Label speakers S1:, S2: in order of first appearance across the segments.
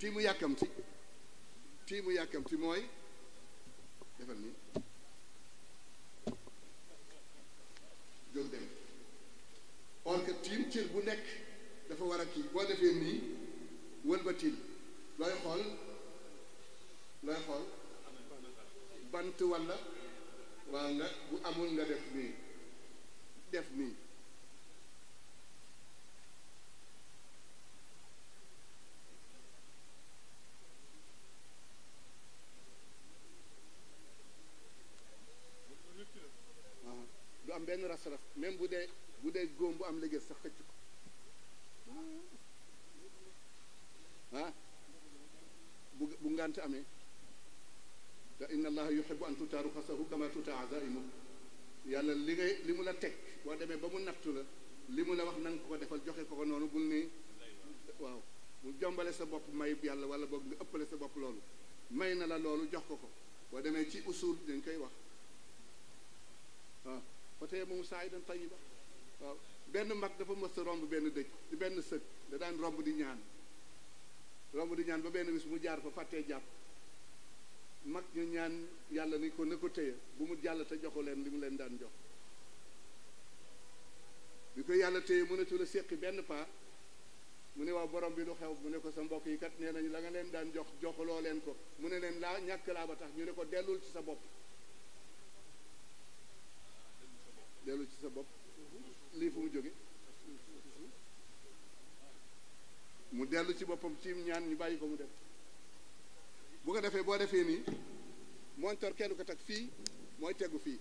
S1: tiimu yàkkamti tiimu yàkkamti mooy defal nii jóg dem or que tiim cër bu nekk dafa war a kii boo defee nii wëlbatil looy xool looy xool bant walla waa nga bu amul nga def nii def nii waaw du am benn ras-ras même bu dee bu dee góom bu am liggéey sax xëcc ko ah bu bu ngant amee te inna allaha yuhibbu an tutaaru xasahu kama tutaa azaimu yàlla li ngay li mu la teg boo demee ba mu nattu la li mu la wax na nga ko ko defal joxe ko ko noonu bul ni waaw mu jombale sa bopp may yàlla wala boog nga ëppale sa bopp loolu may na la loolu jox ko ko boo demee ci usul dañ koy wax waaw fa tey moom saa yi dañ tayiba waaw benn mag dafa mës a romb benn dëj di benn sëg da daan romb di ñaan romb di ñaan ba benn bis mu jaar fa fàttee jàpp mag ñu ñaan yàlla ni ko na ko téye bu mu jàll te joxu leen li mu leen daan jox bi ko yàlla téye mënatu la séqi benn paa mu ne waaw borom bi du xew mu ne ko sa mbokk yi kat nee nañu la nga leen daan jox joxuloo leen ko mu ne leen laa ñàkk laa ba tax ñu ne ko dellul ci sa bopp dellul ci sa bopp lii fu mu jóge mu dellu ci boppam ci ñaan ñu bàyyi ko mu dem bu ko defee boo defee nii montor kenn ko teg fii mooy tegu fii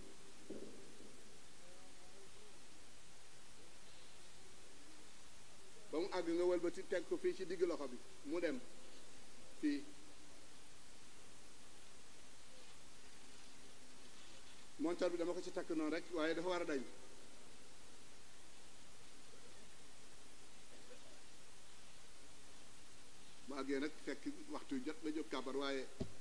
S1: ba mu àgg nga wëlbati teg ko fii ci digg loxo bi mu dem fii montor bi dama ko ci takk noonu rek waaye dafa war a dañ bu àggee nag fekk waxtu jot nga jóg kàbbar waaye